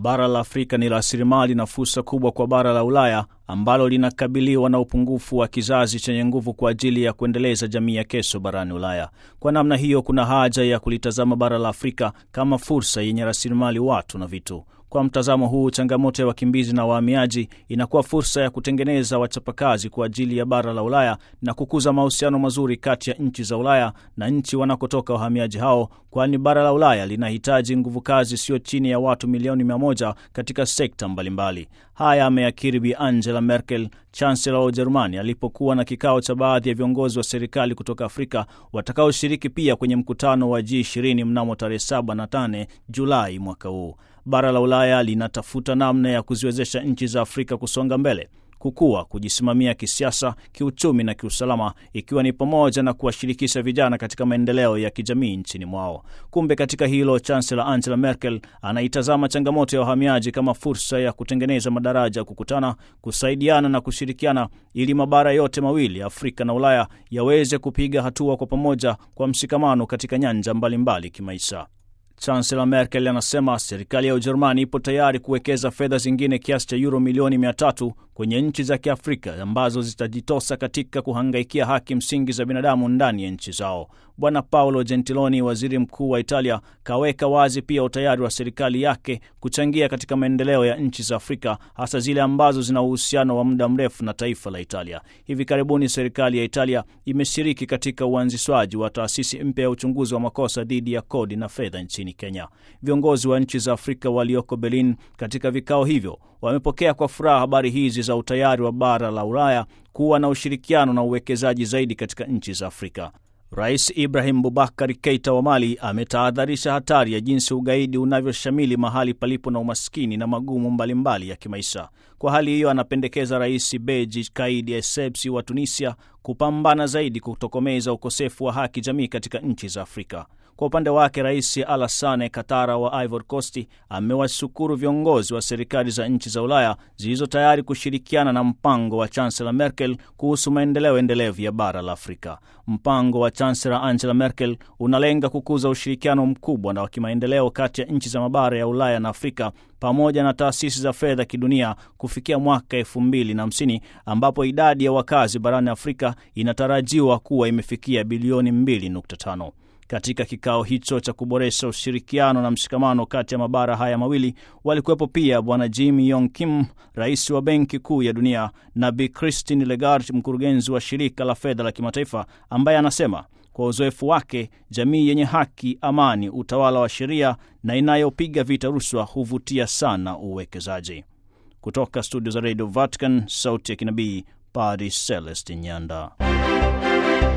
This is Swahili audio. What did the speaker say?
Bara la Afrika ni rasilimali na fursa kubwa kwa bara la Ulaya ambalo linakabiliwa na upungufu wa kizazi chenye nguvu kwa ajili ya kuendeleza jamii ya kesho barani Ulaya. Kwa namna hiyo, kuna haja ya kulitazama bara la Afrika kama fursa yenye rasilimali watu na vitu. Kwa mtazamo huu, changamoto ya wakimbizi na wahamiaji inakuwa fursa ya kutengeneza wachapakazi kwa ajili ya bara la Ulaya na kukuza mahusiano mazuri kati ya nchi za Ulaya na nchi wanakotoka wahamiaji hao, kwani bara la Ulaya linahitaji nguvu kazi sio chini ya watu milioni mia moja katika sekta mbalimbali. Haya ameyakiri Bi Angela Merkel, chansela wa Ujerumani, alipokuwa na kikao cha baadhi ya viongozi wa serikali kutoka Afrika watakaoshiriki pia kwenye mkutano wa G20 mnamo tarehe 7 na 8 Julai mwaka huu. Bara la Ulaya linatafuta namna ya kuziwezesha nchi za Afrika kusonga mbele, kukua, kujisimamia kisiasa, kiuchumi na kiusalama, ikiwa ni pamoja na kuwashirikisha vijana katika maendeleo ya kijamii nchini mwao. Kumbe katika hilo, Chancellor Angela Merkel anaitazama changamoto ya wahamiaji kama fursa ya kutengeneza madaraja ya kukutana, kusaidiana na kushirikiana, ili mabara yote mawili, Afrika na Ulaya, yaweze kupiga hatua kwa pamoja kwa mshikamano katika nyanja mbalimbali kimaisha. Chancellor Merkel anasema serikali ya Ujerumani ipo tayari kuwekeza fedha zingine kiasi cha euro milioni mia tatu kwenye nchi za Kiafrika ambazo zitajitosa katika kuhangaikia haki msingi za binadamu ndani ya nchi zao. Bwana Paolo Gentiloni, waziri mkuu wa Italia, kaweka wazi pia utayari wa serikali yake kuchangia katika maendeleo ya nchi za Afrika, hasa zile ambazo zina uhusiano wa muda mrefu na taifa la Italia. Hivi karibuni serikali ya Italia imeshiriki katika uanzishwaji wa taasisi mpya ya uchunguzi wa makosa dhidi ya kodi na fedha nchini Kenya. Viongozi wa nchi za Afrika walioko Berlin katika vikao hivyo wamepokea kwa furaha habari hizi za utayari wa bara la Ulaya kuwa na ushirikiano na uwekezaji zaidi katika nchi za Afrika. Rais Ibrahim Bubakar Keita wa Mali ametahadharisha hatari ya jinsi ugaidi unavyoshamili mahali palipo na umaskini na magumu mbalimbali mbali ya kimaisha. Kwa hali hiyo, anapendekeza Rais Beji Kaid Essebsi wa Tunisia kupambana zaidi kutokomeza ukosefu wa haki jamii katika nchi za Afrika. Kwa upande wake Rais Alassane Katara wa Ivory Coast amewashukuru viongozi wa serikali za nchi za Ulaya zilizo tayari kushirikiana na mpango wa Chancellor Merkel kuhusu maendeleo endelevu ya bara la Afrika. Mpango wa Chancellor Angela Merkel unalenga kukuza ushirikiano mkubwa na wa kimaendeleo kati ya nchi za mabara ya Ulaya na Afrika pamoja na taasisi za fedha kidunia kufikia mwaka elfu mbili na hamsini ambapo idadi ya wakazi barani Afrika inatarajiwa kuwa imefikia bilioni 2.5. Katika kikao hicho cha kuboresha ushirikiano na mshikamano kati ya mabara haya mawili walikuwepo pia Bwana Jim Yong Kim, rais wa Benki Kuu ya Dunia, na Bi Christine Lagarde, mkurugenzi wa Shirika la Fedha la Kimataifa, ambaye anasema kwa uzoefu wake, jamii yenye haki, amani, utawala wa sheria na inayopiga vita rushwa huvutia sana uwekezaji. Kutoka studio za Radio Vatican, sauti ya kinabii, Padre Celestin Nyanda.